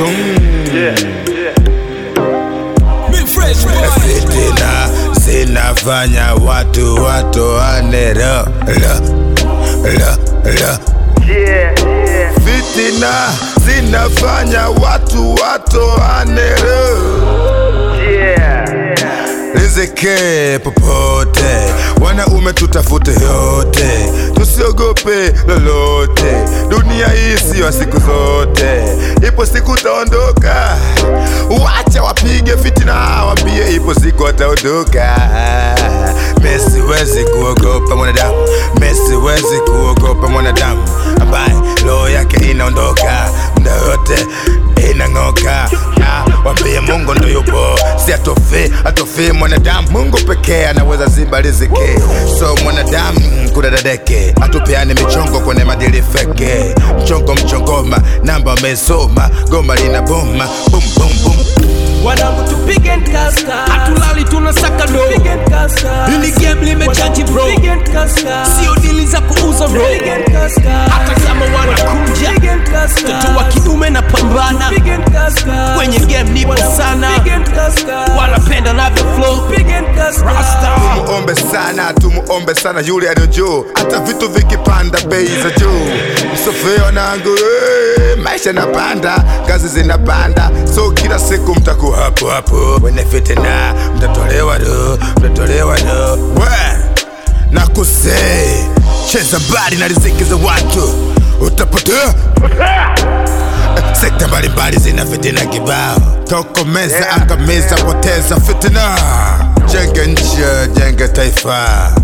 Boom. Big fresh boy. Fitina zinafanya watu watoane lo lo lo lo. Fitina zinafanya watu watoane lo riziki popote, wanaume tutafute yote, tusiogope lolote. Dunia hii siyo ya siku zote, ipo siku taondoka. Wacha wapige fitina, wambie ipo siku wataondoka. Mimi siwezi kuogopa mwanadamu, mimi siwezi kuogopa mwanadamu ambaye roho yake inaondoka muda yote inang'oka. Ah, Wambie Mungu ndo yupo, si atofe atofe mwanadamu. Mungu pekee anaweza ziba riziki, so mwanadamu kudadadeke, atupeane michongo kwenye madili feke. Mchongo mchongoma, namba umesoma, goma lina boma, bum bum bum. wanangu tupige nkasta Hatulali tunasaka do. Pige nkasta Hili game limechange bro. Pige nkasta Sio dili za kuuza bro. Pige nkasta Hata kama wanakuja. Pige nkasta Mtoto wa kiume na pambana. Pige nkasta Kwenye game nipo sana. Pige nkasta Wanapenda navyo flow. Pige nkasta Rasta. Tumuombe sana, tumuombe sana yule aliyo juu, hata vitu vikipanda bei za juu. Msofeo nangu eh, maisha napanda, kazi zinapanda, so kila siku mtakuwa hapo hapo. Wenye fitina mtatolewa do, mtatolewa do. We na kusei, cheza mbali na riziki za watu, utapotea sekta mbalimbali zina fitina kibao, tokomeza, angamiza, poteza fitina. Jenge nchi, jenge taifa,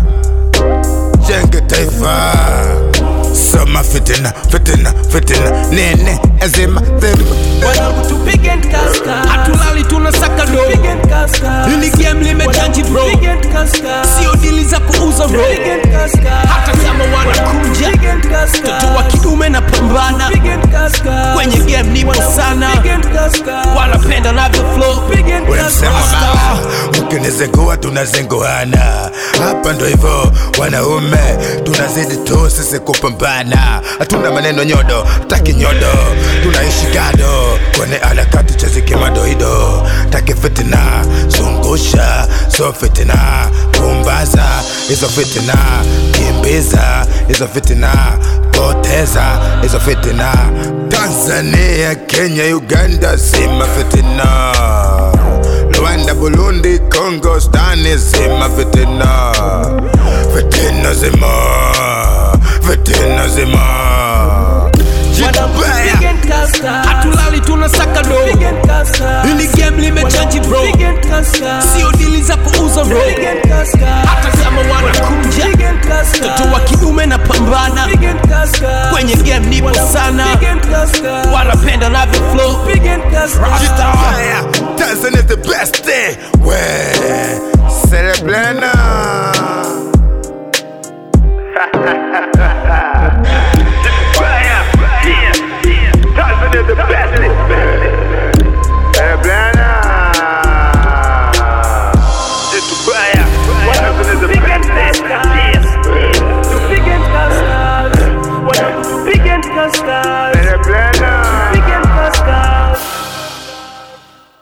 jenge taifa. Soma fitina, fitina, fitina, nene ezima thema. wanangu tupige nkasta Hatulali tunasaka do. Pige nkasta Hili game limechange bro. Pige nkasta Sio dili za kuuza bro. Pige nkasta Hata kama wanakuja. Pige nkasta Mtoto wa kiume na pambana. Pige nkasta Kwenye game nipo sana. Pige nkasta Wanapenda navyo flow. Pige Ule msemo nkasta baba, ukinizingua tunazinguana. Hapa ndo hivyo wanaume, tunazidi tu sisi kupambana. Hatuna maneno nyodo, taki nyodo, tunaishi gado kwenye harakati chezike madoido, taki fitina, zungusha so fitina, pumbaza hizo fitina, kimbiza hizo fitina, poteza hizo fitina. Tanzania, Kenya, Uganda, zima fitina. Rwanda, Burundi, Congo, Stani zima fitina, fitina zima, fitina zima. Wanangu Jitubaya. tupige nkasta Hatulali tunasaka do. Pige nkasta Hili game limechange bro. Pige nkasta Sio dili za kuuza bro. Pige nkasta Hata kama wanakuja. Pige nkasta Mtoto wa kiume na pambana. Pige nkasta Kwenye game nipo sana. Pige nkasta Wanapenda navyo flow. Pige nkasta Jitubaya. Tanzania the best day. We, Cerebrana.